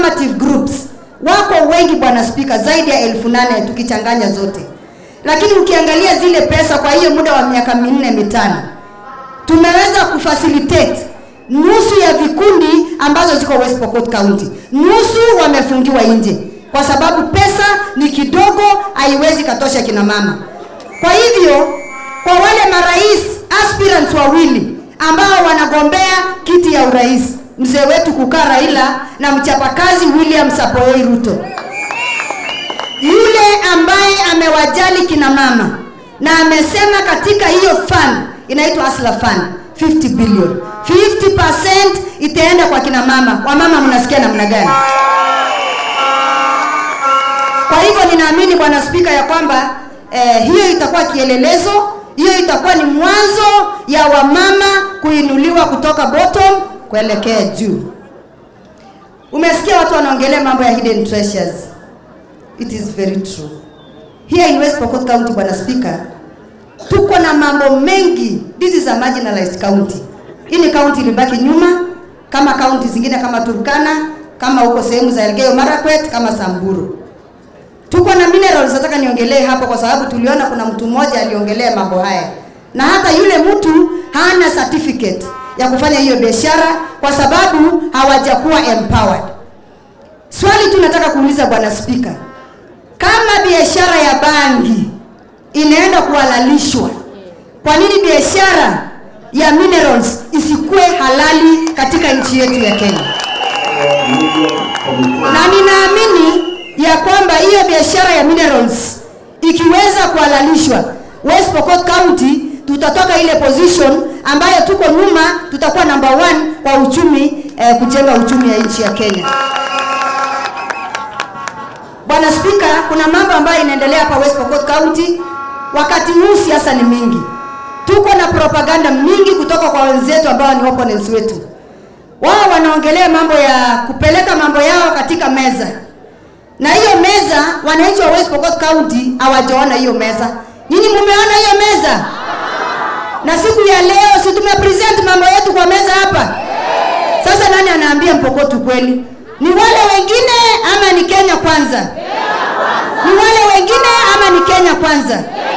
affirmative groups wako wengi bwana spika zaidi ya elfu nane tukichanganya zote lakini ukiangalia zile pesa kwa hiyo muda wa miaka minne mitano tumeweza kufacilitate nusu ya vikundi ambazo ziko West Pokot County, nusu wamefungiwa nje kwa sababu pesa ni kidogo, haiwezi katosha kina mama. Kwa hivyo kwa wale marais aspirants wawili ambao wanagombea kiti ya urais, mzee wetu kukaa Raila na mchapakazi William Samoei Ruto, yule ambaye amewajali kina mama na amesema katika hiyo fund inaitwa Asla Fund 50 billion 50% itaenda kwa kina mama. Wamama mnasikia namna gani? Kwa hivyo ninaamini bwana spika ya kwamba eh, hiyo itakuwa kielelezo, hiyo itakuwa ni mwanzo ya wamama kuinuliwa kutoka bottom kuelekea juu. Umesikia watu wanaongelea mambo ya hidden treasures. It is very true. Here in West Pokot County, bwana spika, tuko na mambo mengi. This is a marginalized county. Hii ni county ilibaki nyuma kama county zingine kama Turkana, kama huko sehemu za Elgeyo Marakwet, kama Samburu. Tuko na minerals, nataka niongelee hapo kwa sababu tuliona kuna mtu mmoja aliongelea mambo haya, na hata yule mtu hana certificate ya kufanya hiyo biashara kwa sababu hawajakuwa empowered. Swali tu nataka kuuliza bwana spika, kama biashara ya bangi inaenda kuhalalishwa, kwa nini biashara ya minerals isikuwe halali katika nchi yetu ya Kenya? Na ninaamini ya kwamba hiyo biashara ya minerals ikiweza kuhalalishwa West Pokot County, tutatoka ile position ambayo tuko nyuma, tutakuwa number one kwa uchumi eh, kujenga uchumi ya nchi ya Kenya. Bwana Spika, kuna mambo ambayo inaendelea hapa West Pokot County. Wakati huu siasa ni mingi, tuko na propaganda mingi kutoka kwa wenzetu ambao ni opponents wetu. Wao wanaongelea mambo ya kupeleka mambo yao katika meza, na hiyo meza wananchi wa West Pokot County hawajaona hiyo meza. Nyinyi mumeona hiyo meza? Na siku ya leo si tumepresent mambo yetu kwa meza hapa? Sasa nani anaambia Mpokot ukweli? Ni wale wengine ama ni Kenya kwanza? Ni wale wengine ama ni Kenya kwanza?